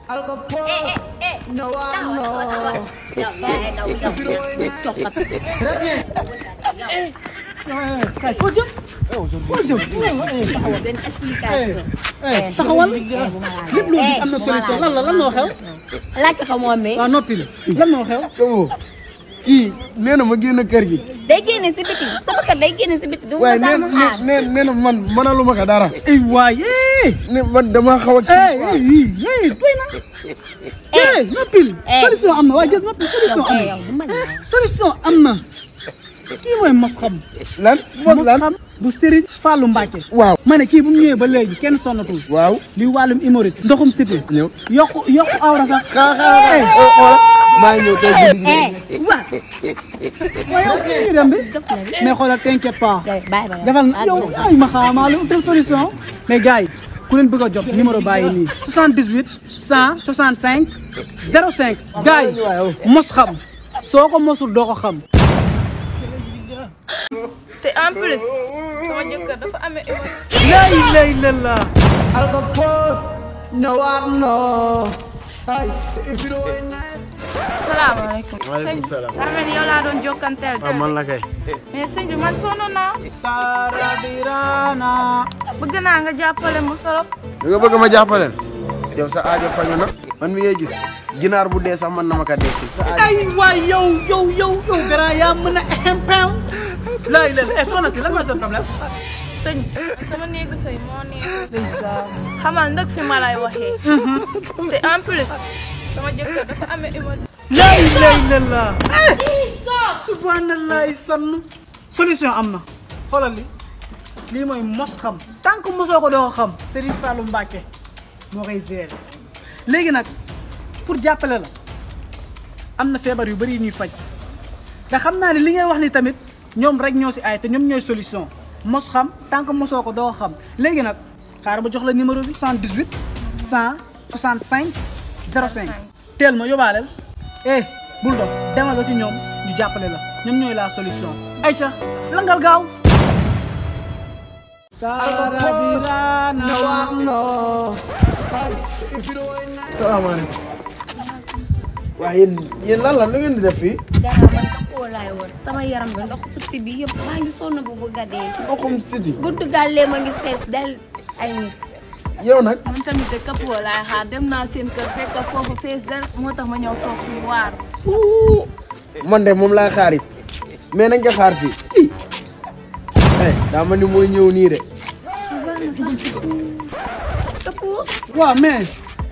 kay foo jëm foo jëm taxawal benn explication. taxawal lépp loo gis am na solution lan la lan moo xew laaj ko moom mi. waaw noppi lan moo xew Kabo kii nee na ma génn kër gi. day génne si biti sama kër day génne si biti. du ma waaye nee sama xaar. nee nee na man mënaluma ko dara. ay waay eh ne man dama xaw a eh kii. eh doy na eh noppil eh. solution am na waaye gis noppi solution am yow na du ma laaj. solution am na kii mooy mos xam lan mos mos lan. xam bu Serigne Fallou Mbacke waaw. ma ne kii bu mu ñëwee ba léegi kenn sonnatul waaw. li wàllum hémorroïde ndoxum siti ñëw. yokku yokku awra sax xaa xaa eh xaa xoolal maa ngi ñëw tey guddi gi. eh waaw. ñu dem bi def na de. mais xoolal t'inquiète pas bàyyi ba defal yow ay ma xaamaa lu utal solution mais gars yi ku leen bëgg a jot numéro bàyyi nii 78 165 05 gars yi mos xam soo ko mosul doo ko xam te en plus sama jëkkër dafa amee hémorroïde. lay lay la la salaamaaleykum. Waaleykum salaam. daa mel ni yow laa doon jokkanteel. waaw man la kay. mais sëñ bi man sonn naa. sarabirana bëgg naa nga jàppale ma trop. da nga bëgg ma jàppaleen. yow sa aajo fañu na. man mi ngay gis ginaar bu dee sax man na ma ka dekki. ay waay yow yow yow yow grand yaa mën a impew lay la eh soxna si lan mooy sa problème sëñ bi sama néegu sëy moo neex. ndeysaan xamal ndëg fi ma lay waxee. te en plus sama jëkkër dafa amee hémorroïde. lay lay la la subhanallah sann solution am na xoolal li lii mooy mos xam tant que mosoo ko doo ko xam Serigne Fallou Mbacke moo koy gérer léegi nag pour jàppale la am na feebar yu bëri yu ñuy faj te xam naa ne li ngay wax ni tamit ñoom rek ñoo si ay te ñoom ñooy solution mos xam tant que mosoo ko doo ko xam léegi nag xaaral ba jox la numéro bi 78 165 05 teel ma yóbbaaleel eh bul dox demal ba ci ñoom ñu jàppale la ñoom ñooy la solution ayca langal gaaw salaamaaleykum. waaye yéen yéen lan la nu ngeen di def fii. dara man kappoo laay war sama yaram bi ndox sutti bi yëpp maa ngi sonn bu bëgg a dee. ndoxum siti. buntu gàllee ma ngi fees del ay nit. yow nag. man tamit de kapoo laay xaar dem naa seen kër fekk foofu fees del moo tax ma ñëw toog fii waar. man de moom laa xaar it mais nañ ko xaar fii. ii. eh daa ma ni mooy ñëw nii de. kappoo. waaw mais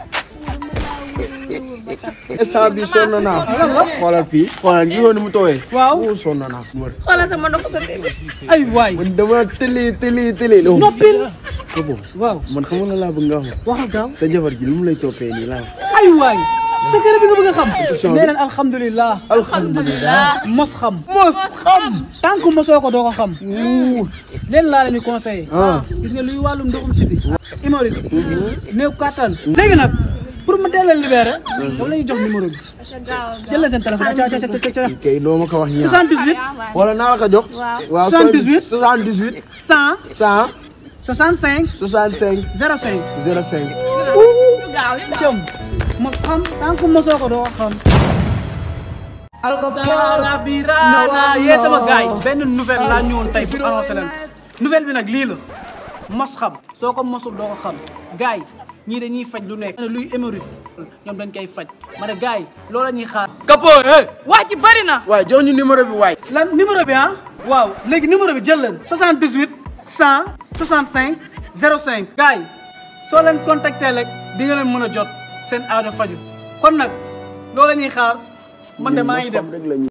instant bi sonn naa. xoolal fii. xoolal gisoo ni mu tooyee. waaw wuu sonn naa. wër. xoolal sama ndox sutti bi. ay waay man dama tëli tëli tëli. noppil Kabo waaw man xam nga laa bëgg nga wax waxal gaaw sa jabar ji lu mu lay toppee nii laa wax. ay waay sa kër bi nga bëgg a xam Attention. nee leen alhamdulilah alhamdulilah. mos xam mos xam. tant que mosoo ko doo ko xam leen laa leen di conseillé ah. gis nga luy wàllum ndoxum siti hémorroïde néew kattan léegi nag pour ma teel a libéré dama la ñuy jox numéro bi jël la seen téléphone ca ca ca ca ca kii kay doo ma ko wax ñaar. 78 wala naa la ko jox. waaw 78. 78. 100 100. 65 65. 05 05. cëm mos xam tant que mosoo ko doo ko xam Sarabirana yee sama gars yi benn nouvelle laa ñëwoon tey pour annoncer leen nouvelle bi nag lii la mos xam soo ko mosul doo ko xam gars yi ñii dañuy faj lu nekk luy hémorroïde ñoom dañ koy faj ma ne gars yi loolu la ñuy xaar Kapo eh. wax ji bari na. waaye jox ñu numéro bi waay. lan numéro bi ah waaw léegi numéro bi jël leen 78 100 65 05 gars yi soo leen contacté rek di nga leen mën a jot seen aajo faju kon nag loolu la ñuy xaar man de maa ngi dem